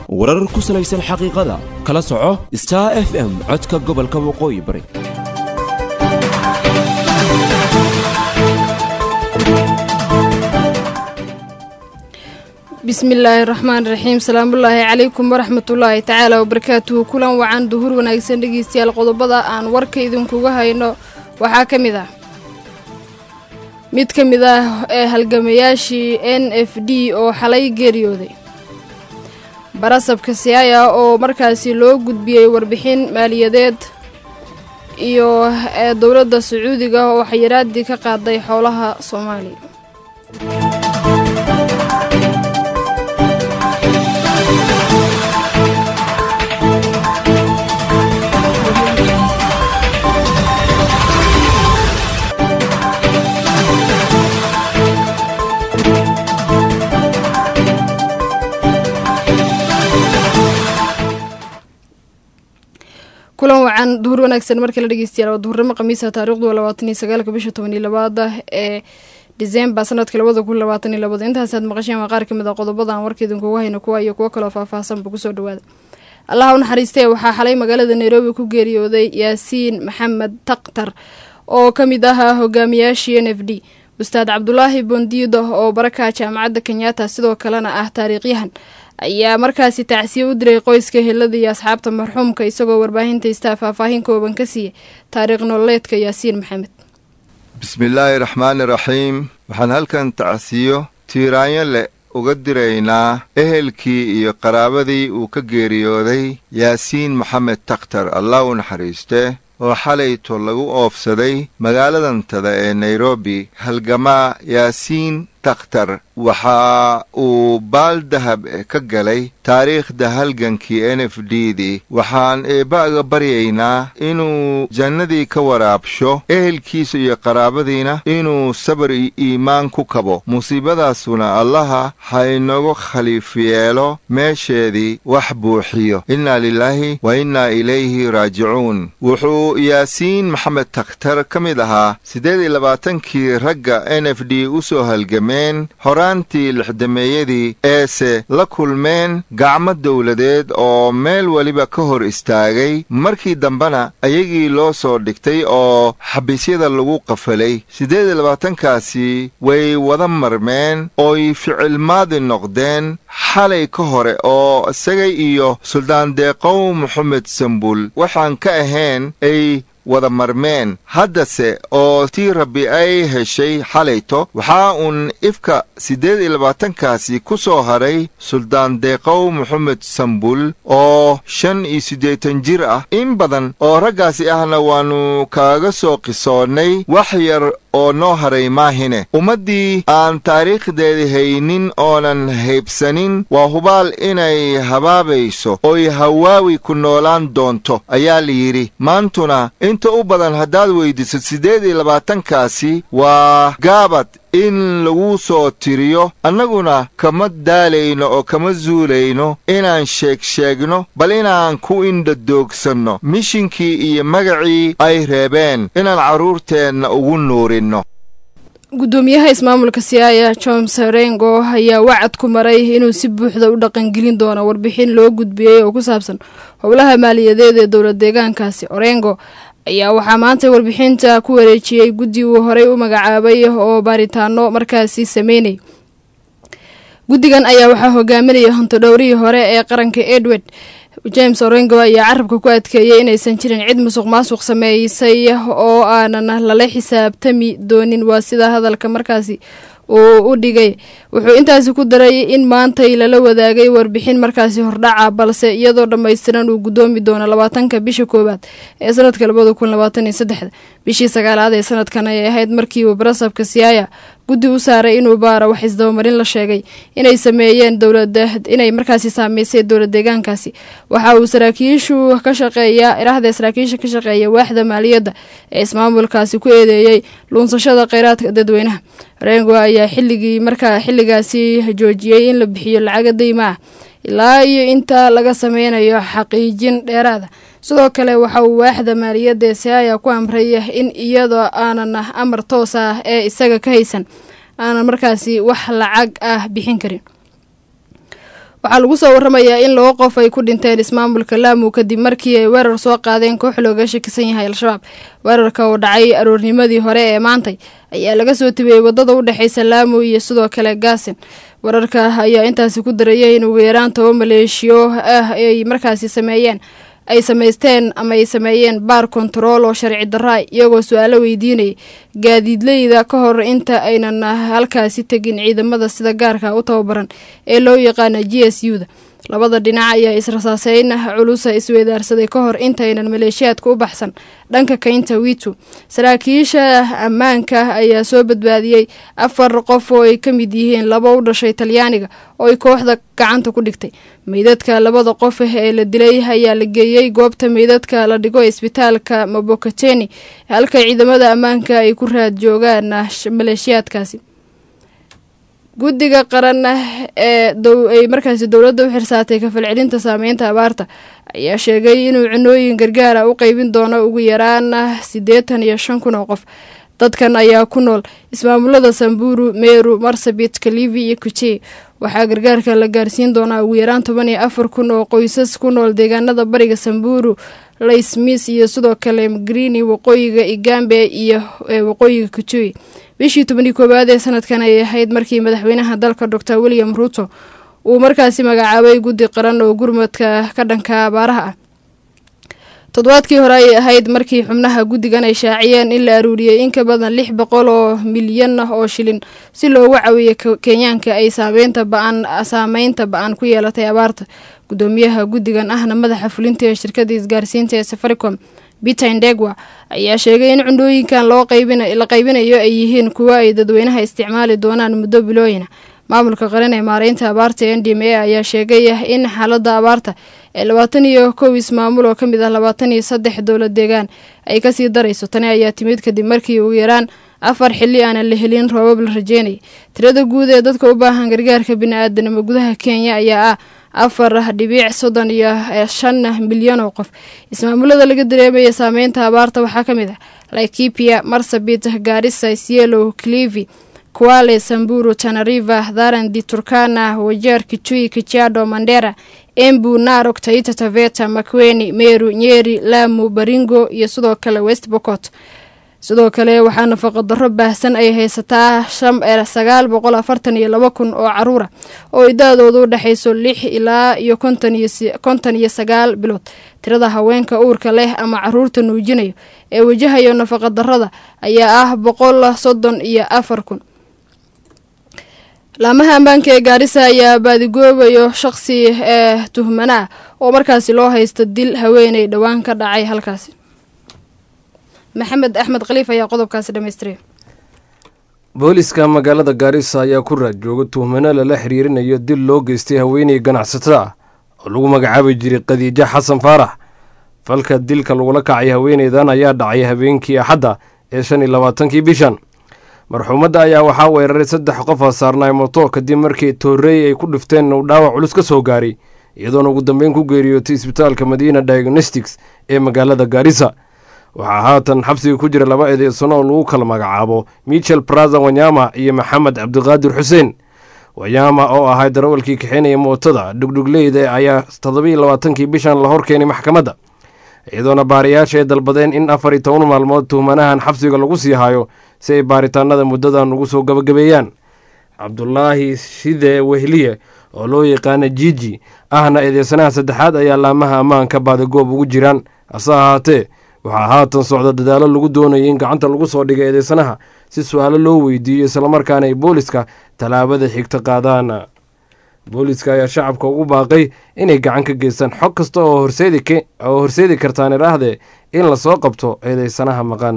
warar ku salaysan xaqiiqada kala soco star f m codka gobolka waqooyi bari bismillaahi raxmaan raxiim salaamullaahi calaykum waraxmatullaahi tacaala wabarakaatuhu kulan wacan duhur wanaagsan dhegeystayaal qodobada aan warka idinkuga hayno waxaa ka mid ah mid ka mid ah ee halgamayaashii n f d oo xalay geeriyooday barasabka siyaaya oo markaasi loo gudbiyey warbixin maaliyadeed iyo ee dowladda sacuudiga oo xayiraadii ka qaaday xoolaha soomaaliya kulan wacan duhur wanaagsan markii la dhegeystayaal waa duhurnimo khamiisa taarikhdu waa labaatan iyo sagaalka bisha toban iyo labaada ee disembar sanadka labada kun labaatan iyo labada intaasaad maqasheen waa qaar ka mid a qodobada aan warka idinkuga hayno kuwa iyo kuwo kaloo faahfaahsanba kusoo dhawaada allaha u naxariistee waxaa xalay magaalada nairobi ku geeriyooday yaasiin maxamed taktar oo ka mid ahaa hogaamiyaashii n f d ustaad cabdulaahi bondiido oo baraka jaamacadda kenyatta sidoo kalena ah taariikhyahan ayaa markaasi tacsiye u diray qoyska helada iyo asxaabta marxuumka isagoo warbaahinta istaa faahfaahin kooban ka siiyey taariikh nololeedka yaasiin maxamed bismillaahi raxmaani raxiim waxaan halkan tacsiyo tiiraanyo leh uga diraynaa ehelkii iyo qaraabadii uu ka geeriyooday yaasiin maxamed takhtar allah u naxariiste oo xalayto lagu oofsaday magaaladantada ee nairobi halgamaa yaasiin takhtar waxa uu baal dahab ka galay taariikhda halgankii n f d dii waxaan eebba'ga baryaynaa inuu jannadii ka waraabsho ehelkiisa iyo qaraabadiina inuu sabar iyo iimaan ku kabo musiibadaasuna allaha haynagu khaliif yeelo meesheedii wax buuxiyo innaa lilaahi wa innaa ilayhi raajicuun wuxuu yaasiin maxamed takhtar ka mid ahaa siddeed iyo labaatankii ragga n f d u soo halgameen horaantii lixdameeyadii eese la kulmeen gacmo dowladeed oo meel weliba ka hor istaagay markii dambena ayagii loo soo dhigtay oo xabiisyada lagu qafalay siddeed iyo labaatankaasi way wada marmeen ooy ficilmaadi noqdeen xalay ka hore oo isagay iyo suldaan deeqow moxamed sambul waxaan ka ahayn ay wada marmeen haddase oo tii rabbi ay heshay xalayto waxaa uun ifka siddeed iyo labaatankaasi ku soo haray suldaan deeqow moxamed sambul oo shan iyo siddeetan jir ah in badan oo raggaasi ahna waannu kaaga soo qisoonnay wax yar oo noo haray maahine ummaddii aan taariikhdeeda haynin oonan haybsanin waa hubaal inay habaabayso oy hawaawi ku noolaan doonto ayaa layidhi maantuna inta u badan haddaad weyddiso siddeed iyo labaatankaasi waa gaabad in lagu soo tiriyo annaguna kama daalayno oo kama zuulayno inaan sheegsheegno bal inaan ku indhadoogsanno mishinkii iyo magacii ay reebeen inaan carruurteenna ugu nuurinno guddoomiyaha ismaamulka siyaaya john sarengo ayaa wacad ku maray inuu si buuxda u dhaqangelin doono warbixin loo gudbiyey oo ku saabsan howlaha maaliyadeed ee dowlad deegaankaasi orengo ayaa waxaa maanta warbixinta ku wareejiyey guddi uu horey u magacaabay oo baaritaano markaasi sameynay guddigan ayaa waxaa hogaaminaya hontodhowrihii hore ee qaranka edward james orengo ayaa carabka ku adkeeyey inaysan jirin cid musuq maasuq sameysay oo aanan lala xisaabtami doonin waa sida hadalka markaasi uu u dhigay wuxuu intaasi ku daray in maantay lala wadaagay warbixin markaasi hordhaca balse iyadoo dhammaystiran uu guddoomi doono labaatanka bisha koowaad ee sanadka labada kun labaatan iyo saddexda bishii sagaalaad ee sanadkan ay ahayd markii uu barasabka siyaaya guddi u saaray inuu baara wax isdabamarin la sheegay inay sameeyeen dowlada inay markaasi saameysay dowlad deegaankaasi waxa uu saraakiishu ka shaqeeya iraahda saraakiisha ka shaqeeya waaxda maaliyadda ee ismaamulkaasi ku eedeeyey luunsashada kheyraadka dadweynaha rengo ayaa xilligii markaa xilligaasi joojiyey in la bixiyo lacaga dayma ah ilaa iyo inta laga sameynayo xaqiijin dheeraada sidoo kale waxa uu waaxda maaliyadda ee siaya ku amray in iyadoo aanan amar toos ah ee isaga ka haysan aanan markaasi wax lacag ah bixin karin waxaa lagu soo waramayaa in laba qof ay ku dhinteen ismaamulka laamu kadib markii ay weerar soo qaadeen koox looga shakisan yahay al-shabaab weerarka oo dhacay aroornimadii hore ee maantay ayaa laga soo tibiyey wadada u dhexeysa laamu iyo sidoo kale gaasin wararka ayaa intaasi ku darayay in ugu yaraan toba maleeshiyo ah ay markaasi sameeyeen ay samaysteen ama ay sameeyeen baar kontarool oo sharci darra iyagoo su-aalo weydiinayay gaadiidleyda ka hor inta aynan halkaasi tegin ciidamada sida gaarka u tababaran ee loo yaqaana g s u da labada dhinac ayaa israsaaseyn culusa isweydaarsaday ka hor intaynan maleeshiyaadka u baxsan dhanka kaynta witu saraakiisha ammaanka ayaa soo badbaadiyey afar qof oo ay ka mid yihiin laba u dhashay talyaaniga oo ay kooxda gacanta ku dhigtay meydadka labada qof ee la dilay ayaa la geeyey goobta meydadka la dhigo isbitaalka mabokateni halka ciidamada ammaanka ay ku raad joogaan maleeshiyaadkaasi guddiga qaran ee ay markaasi dowladda u xirsaatay kafalcelinta saameynta abaarta ayaa sheegay inuu cunooyin gargaara u qeybin doono ugu yaraan siddeetan iyo shan kun oo qof dadkan ayaa ku nool ismaamulada samburu meru marsabit kalivi iyo kuchey waxaa gargaarka la gaarsiin doonaa ugu yaraan toban iyo afar kun oo qoysas ku nool deegaanada bariga samburu laysmis iyo sidoo kale mgrini waqooyiga igambe iyo waqooyiga kuchey bishii tobanii koowaad ee sanadkan ay ahayd markii madaxweynaha dalka doctor william ruuto uu markaasi magacaabay guddi qaran oo gurmadka ka dhanka abaaraha ah toddobaadkii hore ayay ahayd markii xubnaha guddigan ay shaaciyeen in la aruuriyey in ka badan lix boqol oo milyan ah oo shilin si loogu cawiyo kenyaanka ay saameynta ba-an saameynta ba-an ku yeelatay abaarta guddoomiyaha guddigan ahna madaxa fulinta ee shirkada isgaarsiinta ee safaricom peter indegwa ayaa sheegay in cundhooyinkan loo la qaybinayo ay yihiin kuwo ay dadweynaha isticmaali doonaan muddo bilooyina maamulka qaran ee maareynta abaarta n d m a ayaa sheegay in xaaladda abaarta ee labaatan iyo kow ismaamul oo ka mid ah labaatan iyo saddex dowlad deegaan ay kasii darayso tani ayaa timid kadib markii ugu yaraan afar xilli aanan la helin roobab la rajeynayay tirada guud ee dadka u baahan gargaarka bini-aadanimo gudaha kenya ayaa ah afar dhibiic soddon iyo shan milyan oo qof ismaamulada laga dareemaya saameynta abaarta waxaa ka mid ah laikipia marsabit gaarisa isielo clivi kuale samburu tanariva tharandi turkana wajeer kichui kichiado mandera embu narok taita taveta makweni meru nyeri lamu baringo iyo sidoo kale west bocot sidoo kale waxaa nafaqa darro baahsan ay haysataa sagaal boqol afartan iyo laba kun oo caruura oo idaadooda u dhexayso lix ilaa iyo konton iyo sagaal bilood tirada haweenka uurka leh ama caruurta nuujinayo ee wajahayo nafaqa darrada ayaa ah boqol soddon iyo afar kun laamaha ammaanka ee gaarisa ayaa baadigoobayo shaqsi ee tuhmana ah oo markaasi loo haysto dil haweeney dhowaan ka dhacay halkaasi maxamed axmed khaliif ayaa qodobkaasi dhammaystiray booliska magaalada gaarisa ayaa ku raad jooga tuhmano lala xiriirinayo dil loo geystay haweeney ganacsatada ah oo lagu magacaabi jiray khadiijo xasan faarax falka dilka lagula kacay haweeneydan ayaa dhacay habeenkii axadda ee shan iyo labaatankii bishan marxuumadda ayaa waxaa weeraray saddex qof oo saarnaay moto kadib markii toorey ay ku dhifteen uu dhaawac culus ka soo gaaray iyadoona ugu dambeyn ku geeriyootay isbitaalka madiina diagnostics ee magaalada gaarisa waxaa haatan xabsiga ku jira laba eedeysano oo lagu kala magacaabo michel braza wanyama iyo maxamed cabdiqaadir xuseen wanyama oo ahay darawalkii kaxeynaya mootada dhugdhugleyda ayaa toddobiiyo labaatankii bishan la horkeenay maxkamadda iyadoona baariyaasha ay dalbadeen in afar iyo toban maalmood tuhmanahan xabsiga lagu sii hayo si ay baaritaanada muddadan ugu soo gabagabeeyaan cabdulaahi shide wehliye oo loo yaqaana jiji ahna eedeysanaha saddexaad ayaa laamaha ammaanka baadigoob ugu jiraan hase ahaatee waxaa haatan socda dadaalo lagu doonayay in gacanta lagu soo dhigay eedeysanaha si su-aalo loo weydiiyo islamarkaana ay booliska tallaabada xigta qaadaan booliska ayaa shacabka ugu baaqay inay gacan ka geystaan xog kasta oo horseedi kartaan idhaahdee in lasoo qabto eedeysanaha maqan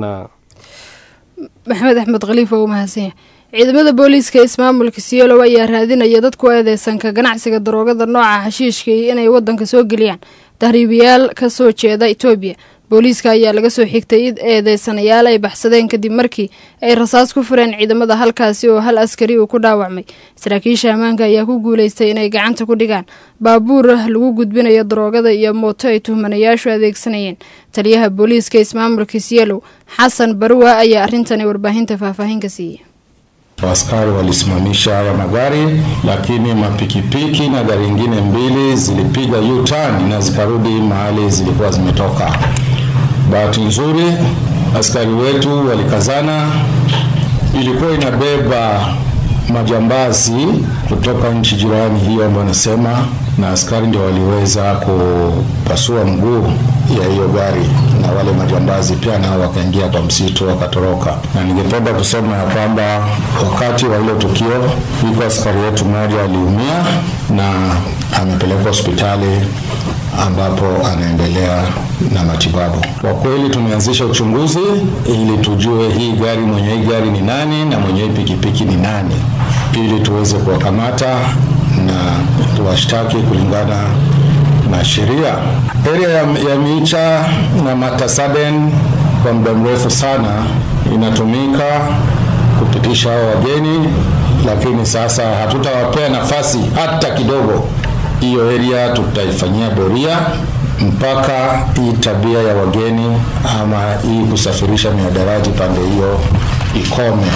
maxamed axmed khaliif oo u mahadsanya ciidamada booliiska ismaamulka siyolow ayaa raadinaya dadku eedeysanka ganacsiga daroogada nooca xashiishka iyo inay wadanka soo geliyaan tahriibayaal ka soo jeeda etoobiya booliiska ayaa laga soo xigtay id eedeysanayaal ay baxsadeen kadib markii ay rasaas ku fureen ciidamada halkaasi oo hal askari uu ku dhaawacmay saraakiisha ammaanka ayaa ku guuleystay inay gacanta ku dhigaan baabuur lagu gudbinayo daroogada iyo mooto ay tuhmanayaashu adeegsanayeen taliyaha booliiska ismaamulka siyalow xasan barwa ayaa arrintani warbaahinta faahfaahin ka siiyey Askari walisimamisha haya magari, lakini mapikipiki na gari ingine mbili zilipiga U-turn na zikarudi mahali zilikuwa zimetoka. Bahati nzuri askari wetu walikazana, ilikuwa inabeba majambazi kutoka nchi jirani hiyo ambayo nasema, na askari ndio waliweza kupasua mguu ya hiyo gari, na wale majambazi pia nao wakaingia kwa msitu wakatoroka. Na ningependa kusema ya kwamba wakati wa hilo tukio, iko askari wetu mmoja aliumia na amepelekwa hospitali ambapo anaendelea na matibabu. Kwa kweli tumeanzisha uchunguzi ili tujue hii gari, mwenye hii gari ni nani na mwenye hii pikipiki ni nani, ili tuweze kuwakamata na tuwashtaki kulingana na sheria. Area ya, ya Micha na Matasaden kwa muda mrefu sana inatumika kupitisha hao wageni, lakini sasa hatutawapea nafasi hata kidogo. Hiyo area tutaifanyia doria mpaka hii tabia ya wageni ama hii kusafirisha miadarati pande hiyo ikome.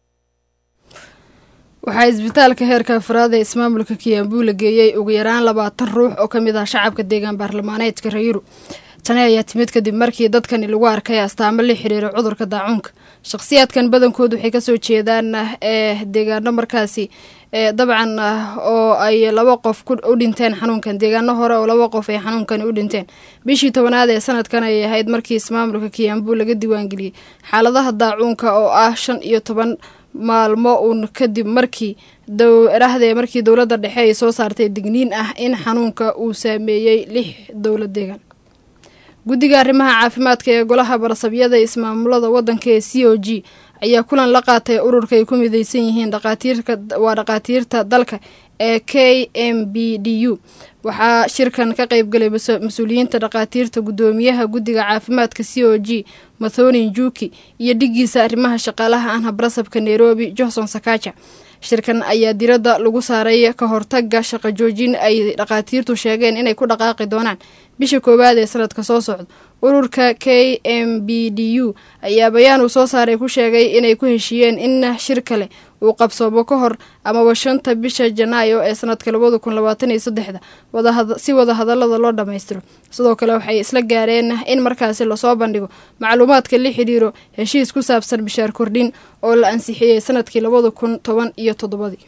waxaa isbitaalka heerka afraad ee ismaamulka kiyaambuu la geeyey ugu yaraan labaatan ruux oo ka mid ah shacabka deegaan baarlamaaneedka rayuru tani ayaa timid kadib markii dadkani lagu arkay astaamo la xiriira cudurka daacuunka shakhsiyaadkan badankood waxay kasoo jeedaan ee deegaano markaasi ee dabcan oo ay laba qof u dhinteen xanuunkan deegaano hore oo laba qof ay xanuunkani u dhinteen bishii tobanaad ee sanadkan ayay ahayd markii ismaamulka kiyaambuu laga diiwaangeliyey xaaladaha daacuunka oo ah shan iyo toban maalmo uun kadib markii dowrahdee markii dowladda dhexe ay soo saartay digniin ah in xanuunka uu saameeyey lix dowlad deegaan guddiga arrimaha caafimaadka ee golaha barasabyada ismaamulada waddanka ee c o g ayaa kulan la qaatay ururka ay ku mideysan yihiin dhaqaatiirkawaa dhaqaatiirta dalka ee k m b d u waxaa shirkan ka qeybgalay mas-uuliyiinta dhaqaatiirta guddoomiyaha guddiga caafimaadka c o g mathoni njuki iyo dhigiisa arrimaha shaqaalaha anha barasabka nairobi johnson sakaja shirkan ayaa diradda lagu saaray ka hortaga shaqo joojin ay dhaqaatiirtu sheegeen inay ku dhaqaaqi doonaan bisha koowaad ee sanadka soo socda ururka k m b d u ayaa bayaan uu soo saaray ku sheegay inay ku heshiiyeen in shir kale uu qabsoomo ka hor amaba shanta bisha janaayo ee sanadka labada kun labaatan iyo saddexda si wada hadalada loo dhammaystiro sidoo kale waxay isla gaareen in markaasi lasoo bandhigo macluumaadka la xidhiiro heshiis ku saabsan bishaar kordhin oo la ansixiyey sanadkii labada kun toban iyo toddobadii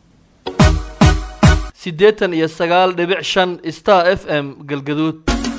siddeetan iyo sagaal dhibic shan star f m galgaduud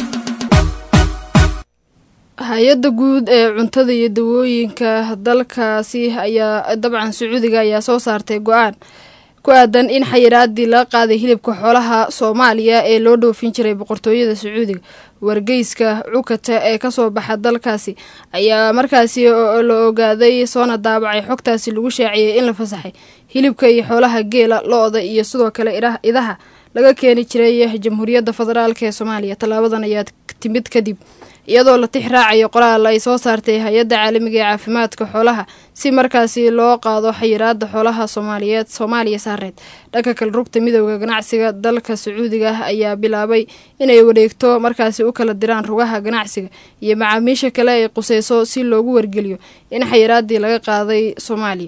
hay-adda guud ee cuntada iyo dawooyinka dalkaasi ayaa dabcan sacuudiga ayaa soo saartay go-aan ku aadan in xayiraadii laga qaaday hilibka xoolaha soomaaliya ee loo dhoofin jiray boqortooyada sacuudiga wargeyska cukata ee kasoo baxa dalkaasi ayaa markaasi la ogaaday soona daabacay xogtaasi lagu shaaciyey in la fasaxay hilibka iyo xoolaha geela lo-da iyo sidoo kale idaha laga keeni jiray jamhuuriyadda federaalk ee soomaaliya tallaabadan ayaa timid kadib iyadoo la tix raacayo qoraal ay soo saartay hay-adda caalamiga ee caafimaadka xoolaha si markaasi loo qaado xayiraada xoolaha soomaaliyeed soomaaliya saareed dhanka kale rugta midooda ganacsiga dalka sacuudiga ah ayaa bilaabay inay wareegto markaasi u kala diraan rugaha ganacsiga iyo macaamiisha kale ay quseyso si loogu wargeliyo in xayiraadii laga qaaday soomaaliya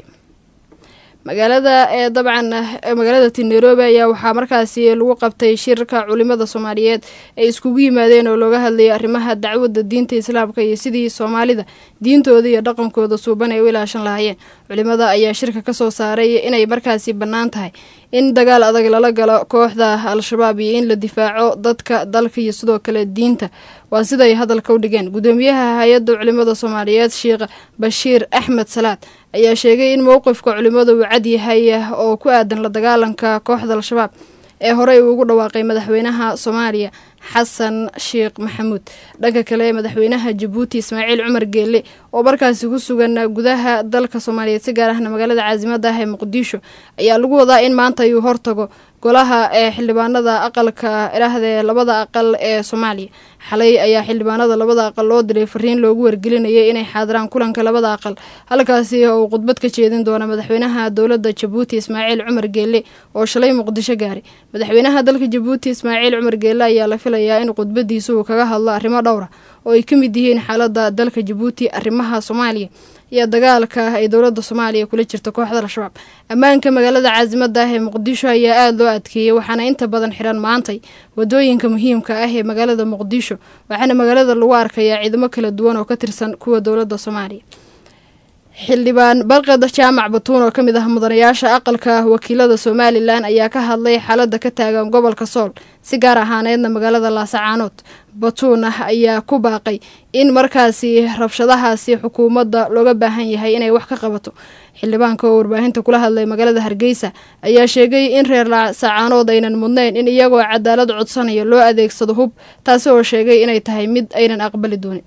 magaalada ee dabcan magaalada ti nairobi ayaa waxaa markaasi lagu qabtay shirka culimada soomaaliyeed ay iskugu yimaadeen oo looga hadlayay arrimaha dacwadda diinta islaamka iyo sidii soomaalida diintooda iyo dhaqankooda suuban ay u ilaashan lahaayeen culimada ayaa shirka kasoo saaray inay markaasi bannaan tahay in dagaal adag lala galo kooxda al-shabaab iyo in la difaaco dadka dalka iyo sidoo kale diinta waa siday hadalka u dhigeen guddoomiyaha hay-adda culimada soomaaliyeed sheekh bashiir axmed salaad ayaa sheegay in mowqifka culimada uu cad yahay oo ku aadan la dagaalanka kooxda al-shabaab ee horey uu ugu dhawaaqay madaxweynaha soomaaliya xasan sheekh maxamuud dhanka kale madaxweynaha jabuuti ismaaciil cumar geelle oo markaasi ku sugan gudaha dalka soomaaliyeed si gaar ahna magaalada caasimada ah ee muqdisho ayaa lagu wadaa in maanta ayuu hortago golaha ee xildhibaanada aqalka idhaahdee labada aqal ee soomaaliya xalay ayaa xildhibaanada labada aqal loo diray fariin loogu wargelinayay inay xaadiraan kulanka labada aqal halkaasi oo uu khudbad ka jeedin doona madaxweynaha dowladda jabuuti ismaaciil cumar geelle oo shalay muqdisho gaaray madaxweynaha dalka jabuuti ismaaciil cumar geelle ayaa la filayaa in khudbadiisa uu kaga hadlo arrimo dhowra oo ay ka mid yihiin xaalada dalka jabuuti arrimaha soomaaliya iyo dagaalka ay dowladda soomaaliya kula jirto kooxda al-shabaab ammaanka magaalada caasimada ah ee muqdisho ayaa aada loo adkeeyey waxaana inta badan xiran maantay wadooyinka muhiimka ah ee magaalada muqdisho waxaana magaalada lagu arkayaa ciidamo kala duwan oo ka tirsan kuwa dowladda soomaaliya xildhibaan barqad jaamac batuun oo ka mid ah mudanayaasha aqalka wakiilada somalilan ayaa ka hadlay xaaladda ka taagan gobolka sool si gaar ahaaneedna magaalada laasacaanood batuun ah ayaa ku baaqay in markaasi rabshadahaasi xukuumadda looga baahan yahay inay wax ka qabato xildhibaanka oo warbaahinta kula hadlay magaalada hargeysa ayaa sheegay in reer laasacaanood aynan mudnayn in iyagoo cadaalad codsanaya loo adeegsado hub taasi oo sheegay inay tahay mid aynan aqbali doonin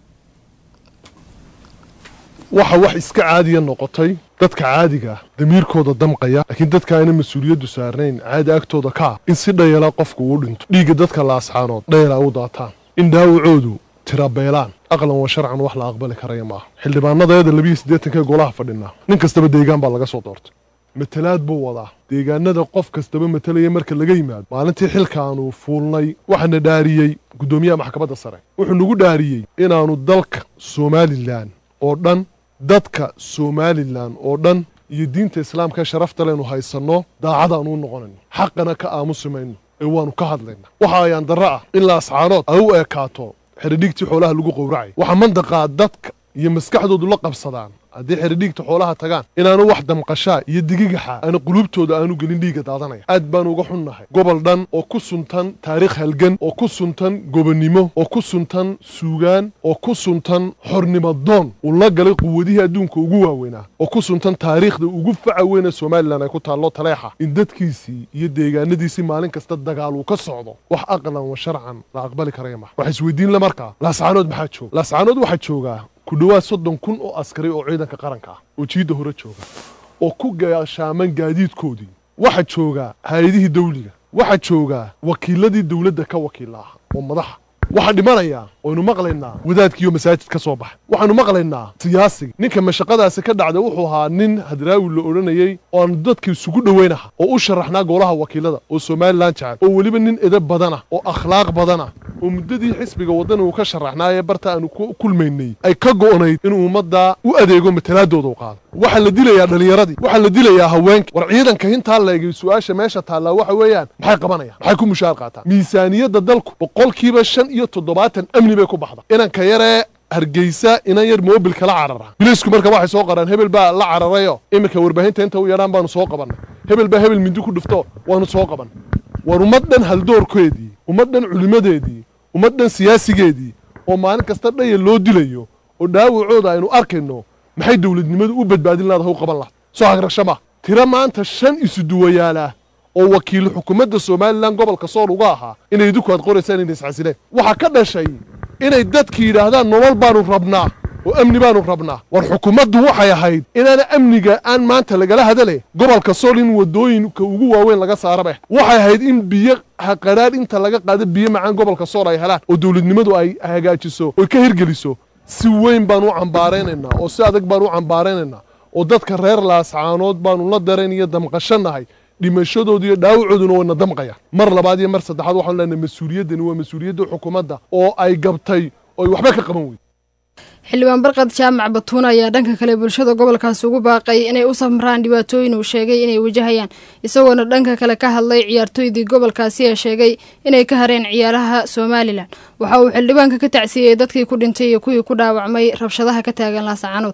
waxa wax iska caadiya noqotay dadka caadiga ah damiirkooda damqaya laakiin dadka ayna mas-uuliyaddu saarnayn caadi agtooda ka ah in si dhayala qofku uu dhinto dhiigga dadka laascaanood dhayala u daataan in dhaawacoodu tirabeelaan aqlan wa sharcan wax la aqbali karaya maaha xildhibaanadeeda labiyo siddeetanka golaha fadhinaa nin kastaba deegaan baa laga soo doortay matalaad buu wadaa deegaanada qof kastaba matalaya marka laga yimaado maalintii xilkaanu fuulnay waxaana dhaariyey guddoomiyaha maxkamadda sare wuxuu nagu dhaariyey inaannu dalka somalilan oo dhan dadka somalilan oo dhan iyo diinta islaamka sharafta leynu haysanno daacadaanu u noqonayno xaqana ka aamusi mayno ee waannu ka hadlaynaa waxa ayaan darro ah in laascaanood ay u ekaato xeridhigtii xoolaha lagu qowracay waxaa mandaqaa dadka iyo maskaxdoodu la qabsadaan haddii xeridhiigta xoolaha tagaan inaanu wax damqashaa iyo digigaxa aanu quluubtooda aanu gelin dhiigga daadanaya aad baanu uga xunnahay gobol dhan oo ku suntan taariikh halgan oo ku suntan gobonnimo oo ku suntan suugaan oo ku suntan xornimo doon uu la galay quwadihii adduunka ugu waaweynaa oo ku suntan taariikhda ugu faca weyne somalilan ay ku taallo taleexa in dadkiisii iyo deegaanadiisii maalin kasta dagaal uu ka socdo wax aqlan wa sharcan la aqbali karaya maha waxa isweydiinla markaa laascaanood maxaa jooga laascaanood waxaa joogaa ku dhowaad soddon kun oo askari oo ciidanka qaranka ah oo jiidda hore jooga oo ku gaashaaman gaadiidkoodii waxaa joogaa hay-adihii dawliga waxaa joogaa wakiiladii dawladda ka wakiilla ah oo madaxa waxaan dhimanayaa waynu maqlaynaa wadaadkiiyo masaajid ka soo baxa waxaanu maqlaynaa siyaasiga ninka mashaqadaasi ka dhacda wuxuu ahaa nin hadraawi la odhanayey oo aanu dadka isugu dhoweynaha oo u sharaxnaa golaha wakiilada oo somalilan jecel oo weliba nin edab badanah oo akhlaaq badanah oo muddadii xisbiga waddan uu ka sharaxnaayee barta aanu ku kulmaynay ay ka go'nayd inuu ummaddaa u adeego matalaadooda u qaado waxaa la dilayaa dhallinyaradii waxaa la dilayaa haweenkii war ciidanka hintaa leegay su-aasha meesha taallaa waxa weeyaan maxay qabanayaan maxay ku mushaar qaataan miisaaniyadda dalku boqolkiiba shan iyo toddobaatan amni bay ku baxda inanka yaree hargeysa inan yar moobilka la carara bilaysku marka waxay soo qaraan hebel baa la cararayo iminka warbaahinta inta u yadhaan baanu soo qabannay hebel baa hebel mindi ku dhufto waanu soo qaban war ummad dhan haldoorkeedii ummad dhan culimadeedii ummad dhan siyaasigeedii oo maalin kasta dhaya loo dilayo oo dhaawacooda aynu arkayno maxay dowladnimadu u badbaadin laadaha u qaban laha soo hagrasho ma tiro maanta shan isuduwayaalah oo wakiil xukuumadda somalilan gobolka sool uga ahaa inay idinku aad qoraysaan inay isxasileen waxaa ka dhashay inay dadki yidhaahdaan nolol baanu rabnaa oo amni baanu rabnaa war xukuumaddu waxay ahayd inaana amniga aan maanta lagala hadale gobolka sool in wadooyinka ugu waaweyn laga saaraba waxay ahayd in biyo haqadhaadh inta laga qaado biyo macaan gobolka sool ay helaan oo dowladnimadu ay hagaajiso oy ka hirgeliso si weyn baan u cambaaraynaynaa oo si adag baan u cambaaraynaynaa oo dadka reer laascaanood baanu la darayn iyo damqashanahay dhimashadooda iyo dhaawacooduna wayna damqayaan mar labaad iyo mar saddexaad waxaanu leenahay mas-uuliyaddani waa mas-uuliyadda xukuumadda oo ay gabtay oo ay waxba ka qaban weyday xildhibaan barqad jaamac batuun ayaa dhanka kale bulshada gobolkaasi ugu baaqay inay u samraan dhibaatooyin uu sheegay inay wajahayaan isagoona dhanka kale ka hadlay ciyaartooydii gobolkaasi ee sheegay inay ka hareen ciyaaraha somalilan waxa uu xildhibaanka ka tacsiiyey dadkii ku dhintay iyo kuwii ku dhaawacmay rabshadaha ka taagan laascaanood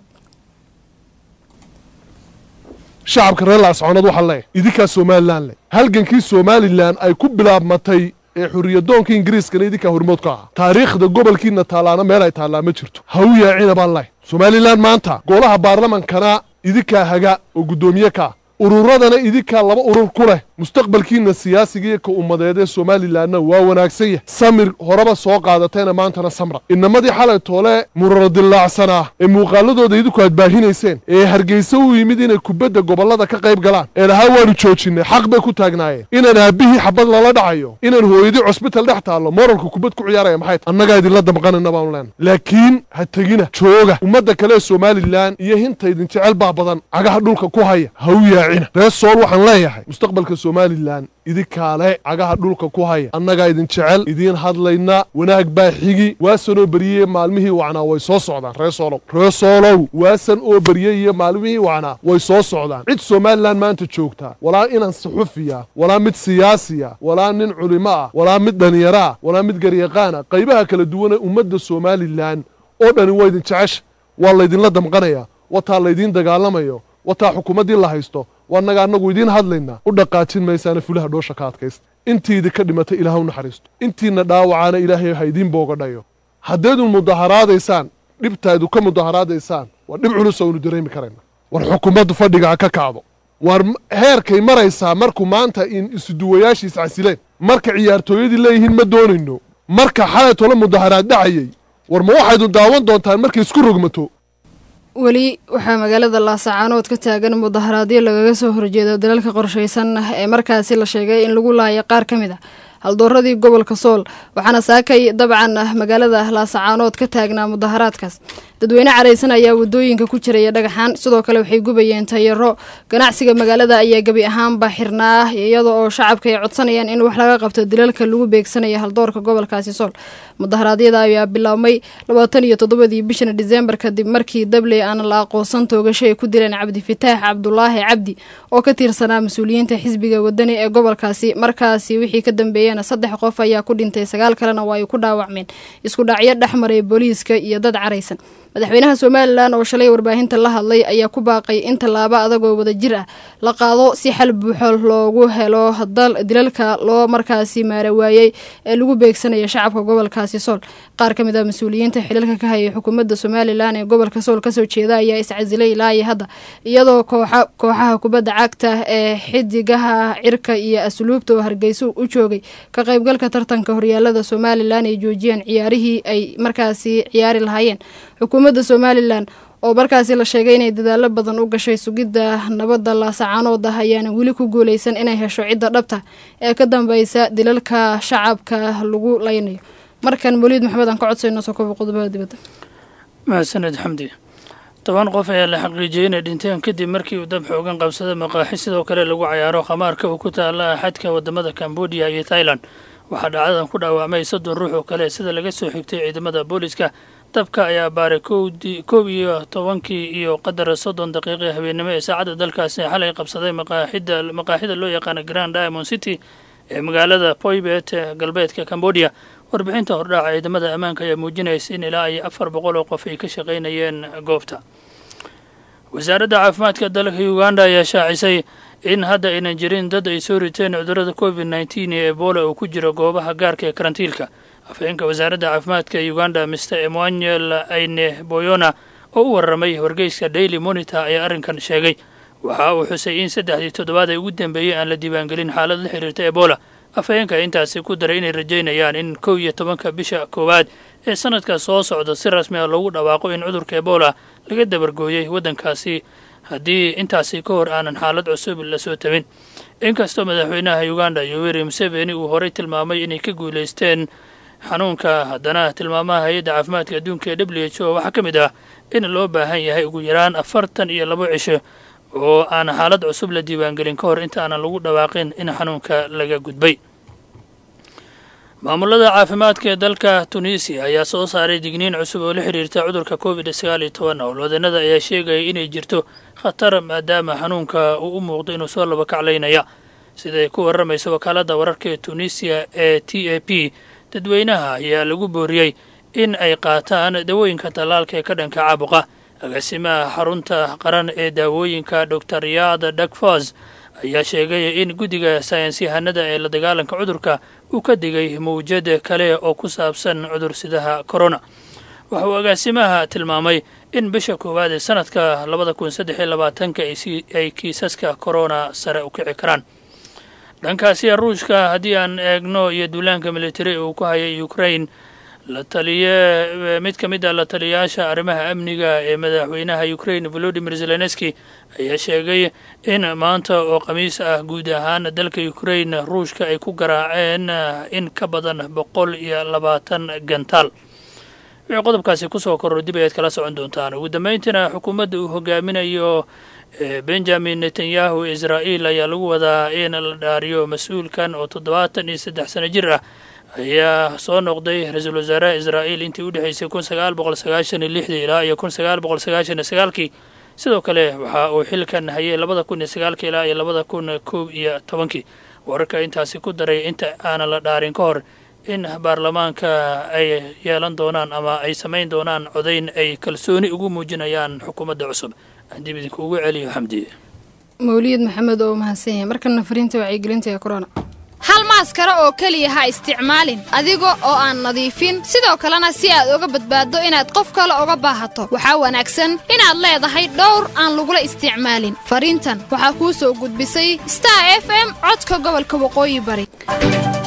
shacabka reer laascaanood waxaa leeyahay idinkaa somalilan leh halgankii somalilan ay ku bilaabmatay ee xuriyadoonka ingiriiskana idinkaa hormood ka ahaa taariikhda gobolkiina taallaana meel ay taallaa ma jirto ha u yaacina baan leh somalilan maanta golaha baarlamankana idinkaa haga oo guddoomiye ka ah ururadana idinkaa laba urur ku leh mustaqbalkiina siyaasiga iyo ka ummadeed ee somalilanna waa wanaagsan yahay samir horeba soo qaadatayna maantana samra inamadii xalay toole muraradillaacsanaa ee muuqaaladooda idinku aad baahinayseen ee hargeysa u yimid inay kubadda gobollada ka qayb galaan ee lahaa waanu joojinay xaq bay ku taagnaayeen inaan aabbihii xabad lala dhacayo inaan hooyadii cusbital dhex taallo moralka kubad ku ciyaaraya maxay tahay annagaa idinla damqanayna baanu leenay laakiin ha tegina jooga ummadda kale ee somalilan iyo hinta idin jecel baa badan cagaha dhulka ku haya ha u yaacina reer sool waxaan leeyahay mustaqbalka somalilan idinkaale cagaha dhulka ku haya annagaa idin jecel idiin hadlayna wanaag baa xigi waasan oo beriyey maalmihii wacnaa way soo socdaan ree soolow ree soolow waasan oo beriyey iyo maalmihii wacnaa way soo socdaan cid somalilan maanta joogtaa walaa inan suxufiya walaa mid siyaasiya walaa nin culimo ah walaa mid dhalinyaro ah walaa mid garyaqaana qaybaha kala duwanee ummadda somalilan oo dhani waa idin jecesha waa laydinla damqanaya wataa laydiin dagaalamayo wataa xukuumaddii la haysto waanaga annagu idiin hadlaynaa u dhaqaajin maysaana fulaha dhoosha ka adkaysta intiidi ka dhimatay ilaah u naxariisto intiina dhaawacaana ilaahay ha idiin boogadhayo haddaydun mudaharaadaysaan dhibtaadu ka mudaharaadaysaan waa dhib culus oo aynu dareemi karayna war xukuumaddu fadhiga ha ka kacdo war heerkay maraysaa markuu maanta in isuduwayaashiis casileen marka ciyaartooyadii leeyihiin ma doonayno marka xalay tolo mudaharaad dhacayay war ma waxaydu daawan doontaan markay isku rogmato weli waxaa magaalada laasacaanood ka taagan mudaharaadyo lagaga soo horjeedo dalalka qorshaysan ah ee markaasi la sheegay in lagu laaya qaar ka mid ah haldooradii gobolka sool waxaana saakay dabcan ah magaalada laasacaanood ka taagnaa mudaharaadkaas dadweyne caraysan ayaa wadooyinka ku jiraya dhagaxaan sidoo kale waxay gubayeen tayaro ganacsiga magaalada ayaa gebi ahaanba xirnaa iyada oo shacabka ay codsanayaan in wax laga qabto dilalka lagu beegsanaya haldoorka gobolkaasi sool mudaharaadyada ayaa biloawmay labaatan iyo toddobadii bishan diseembar kadib markii dabley aan la aqoonsan toogasho ay ku dileen cabdifataax cabdulaahi cabdi oo ka tirsanaa mas-uuliyiinta xisbiga wadani ee gobolkaasi markaasi wixii ka dambeeyana saddex qof ayaa ku dhintay sagaal kalena waa ay ku dhaawacmeen isku dhacyo dhexmaray booliiska iyo dad caraysan madaxweynaha somalilan oo shalay warbaahinta la hadlay ayaa ku baaqay in tallaabo adagoo wada jir ah la qaado si xal buuxo loogu helo dilalka loo markaasi maara waayey ee lagu beegsanaya shacabka gobolkaasi sool qaar ka mid ah mas-uuliyiinta xilalka ka hayay xukuumadda somalilan ee gobolka sool kasoo jeeda ayaa iscasilay ilaa iyo hadda iyadoo kooxaha kubadda cagta ee xidigaha cirka iyo asluubta oo hargeyso u joogay ka qaybgalka tartanka horyaalada somalilan ay joojiyeen ciyaarihii ay markaasi ciyaari lahaayeen xukuumadda somalilan oo markaasi la sheegay inay dadaalo badan u gashay sugidda nabadda laasacaanood ah ayaana weli ku guuleysan inay hesho cidda dhabta ee ka dambeysa dilalka shacabka lagu laynayo markan moliid maxamed aan ka codsayno soo kobo qodobada dibadda mahadsaned xamdi toban qof ayaa la xaqiijiyey inay dhinteen kadib markii uu dab xoogan qabsada maqaaxi sidoo kale lagu cayaaro khamaarka uu ku taala xadka wadamada cambodia iyo thailand waxaa dhacdadan ku dhaawacmay soddon ruux oo kale sida laga soo xigtay ciidamada booliska dabka ayaa baaray kow iyo tobankii iyo qadar soddon daqiiqi habeennimo ee saacadda dalkaasi xalay qabsaday maqaaxida loo yaqaana grand diamond city ee magaalada poybet ee galbeedka cambodia warbixinta hordhaaca ciidamada ammaanka ayaa muujinaysa in ilaa iyo afar boqol oo qof ay ka shaqaynayeen goobta wasaaradda caafimaadka dalka uganda ayaa shaacisay in hadda aynan jirin dad ay soo riteen cudurada covid nneteen ee ebola uu ku jiro goobaha gaarka ee karantiilka afhayeenka wasaaradda caafimaadka uganda mr emmanuel aine boyona oo u warramay wargeyska daily monitor ayaa arrinkan sheegay waxa uu xusay in saddexdii toddobaad ay ugu dambeeyey aan la diiwaangelin xaalad la xiriirta ebola afhayeenka intaasi ku daray inay rajaynayaan in kow iyo tobanka bisha koowaad ee sanadka soo socda si rasmi ah loogu dhawaaqo in cudurka ebola laga dabargooyey waddankaasi haddii intaasi ka hor aanan xaalad cusub lasoo tabin inkastoo madaxweynaha uganda yoweri museveni uu horey tilmaamay inay ka guulaysteen xanuunka haddana tilmaamaha hay-adda caafimaadka adduunka ee w h o waxaa ka mid ah in loo baahan yahay ugu yaraan afartan iyo labo cisho oo aan xaalad cusub la diiwaangelin ka hor inta aanan lagu dhawaaqin in xanuunka laga gudbay maamulada caafimaadka ee dalka tunisiya ayaa soo saaray digniin cusub oo la xiriirta cudurka covid sagaal iyo toban howlwadanada ayaa sheegaya inay jirto khatar maadaama xanuunka uu u muuqdo inuu soo laba kaclaynaya siday ku warramaysa wakaaladda wararka ee tunisiya ee t a p dadweynaha ayaa lagu booriyey in ay qaataan dawooyinka tallaalka ee ka dhanka caabuqa agaasimaha xarunta qaran ee daawooyinka dor yaad dakfos ayaa sheegay in guddiga saynsyahanada ee la dagaalanka cudurka uu ka digay mawjad kale oo ku saabsan cudursidaha corona waxa uu agaasimaha tilmaamay in bisha koowaad ee sanadka labada kun saddex iyo labaatanka ay kiisaska corona sare u kici karaan dhankaasiya ruushka haddii aan eegno iyo duulaanka militari uu ku hayay ukraine la taliye mid ka mid ah la taliyayaasha arrimaha amniga ee madaxweynaha ukraine volodimir zelenski ayaa sheegay in maanta oo khamiis ah guud ahaan dalka ukraine ruushka ay ku garaaceen in ka badan boqol iyo labaatan gantaal wixii qodobkaasi kusoo korro dib ayaad kala socon doontaan ugu dambayntiina xukuumadda uu hogaaminayo benjamin netanyahu israa'iil ayaa lagu wadaa in la dhaariyo mas-uulkan oo toddobaatan iyo saddex sano jir ah ayaa soo noqday ra-iisul wasaaraha israa'iil intii u dhexaysay kun sagaal boqol sagaashan iyo lixdii ilaa iyo kun sagaal boqol sagaashan iyo sagaalkii sidoo kale waxa uu xilkan hayay labada kun iyo sagaalkii ilaa iyo labada kun koob iyo tobankii wararka intaasi ku daray inta aanan la dhaarin ka hor in baarlamaanka ay yeelan doonaan ama ay samayn doonaan codayn ay kalsooni ugu muujinayaan xukuumadda cusub aan dib idinkuugu celiyo xamdi mawliyad maxamed oo mahadsan yahay markana fariinta wacyigelinta ee corona hal maaskara oo keliya ha isticmaalin adiga oo aan nadiifin sidoo kalena si aad uga badbaaddo inaad qof kale uga baahato waxaa wanaagsan inaad leedahay dhowr aan lagula isticmaalin fariintan waxaa kuu soo gudbisay star f m codka gobolka waqooyi bari